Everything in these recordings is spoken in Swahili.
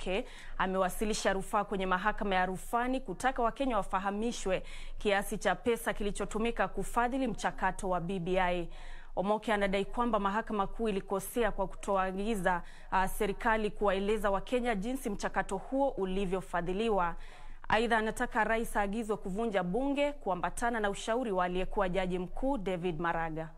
Omoke amewasilisha rufaa kwenye mahakama ya rufani kutaka Wakenya wafahamishwe kiasi cha pesa kilichotumika kufadhili mchakato wa BBI. Omoke anadai kwamba mahakama kuu ilikosea kwa kutoagiza uh, serikali kuwaeleza Wakenya jinsi mchakato huo ulivyofadhiliwa. Aidha, anataka rais aagizwe kuvunja bunge kuambatana na ushauri wa aliyekuwa jaji mkuu David Maraga.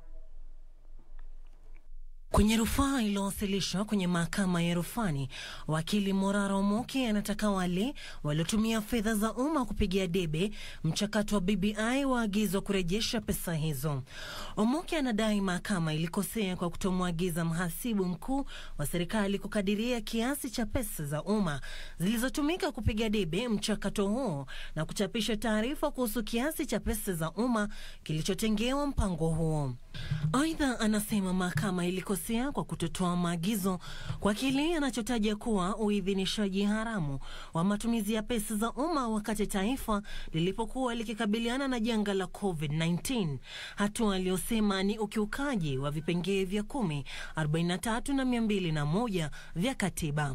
Kwenye rufaa iliyowasilishwa kwenye mahakama ya rufani, wakili Morara Omoke anataka wale waliotumia fedha za umma kupigia debe mchakato wa BBI waagizwa kurejesha pesa hizo. Omoke anadai mahakama ilikosea kwa kutomwagiza mhasibu mkuu wa serikali kukadiria kiasi cha pesa za umma zilizotumika kupiga debe mchakato huo na kuchapisha taarifa kuhusu kiasi cha pesa za umma kilichotengewa mpango huo. Aidha, anasema mahakama ilikosea kwa kutotoa maagizo kwa kile anachotaja kuwa uidhinishaji haramu wa matumizi ya pesa za umma wakati taifa lilipokuwa likikabiliana na janga la COVID-19, hatua aliyosema ni ukiukaji wa vipengee vya kumi, 43 na 201 vya katiba.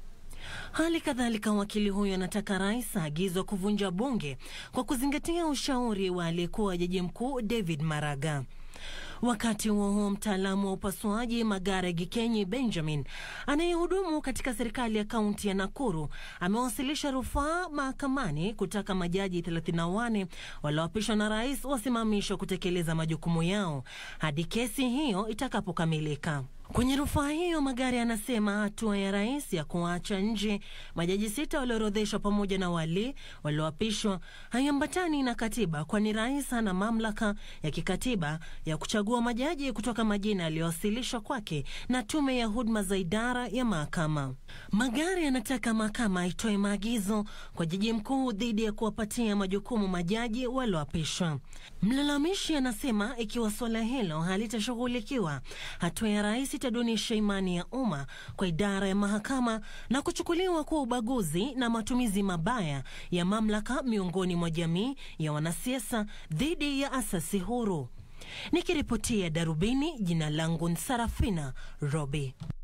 Hali kadhalika wakili huyo anataka rais aagizwa kuvunja bunge kwa kuzingatia ushauri wa aliyekuwa jaji mkuu David Maraga. Wakati huo huo, mtaalamu wa upasuaji Magare Gikenyi Benjamin anayehudumu katika serikali ya kaunti ya Nakuru amewasilisha rufaa mahakamani kutaka majaji 34 walioapishwa na rais wasimamishwe kutekeleza majukumu yao hadi kesi hiyo itakapokamilika. Kwenye rufaa hiyo Magari anasema hatua ya rais ya kuacha nje majaji sita walioorodheshwa pamoja na wale walioapishwa haiambatani na katiba, kwani rais ana mamlaka ya kikatiba ya kuchagua majaji kutoka majina yaliyowasilishwa kwake na tume ya huduma za idara ya mahakama. Magari anataka mahakama itoe maagizo kwa jaji mkuu dhidi ya kuwapatia majukumu majaji walioapishwa. Mlalamishi anasema ikiwa suala hilo halitashughulikiwa, hatua ya rais itadunisha imani ya umma kwa idara ya mahakama na kuchukuliwa kuwa ubaguzi na matumizi mabaya ya mamlaka miongoni mwa jamii ya wanasiasa dhidi ya asasi huru. Nikiripotia Darubini, jina langu Sarafina Robi.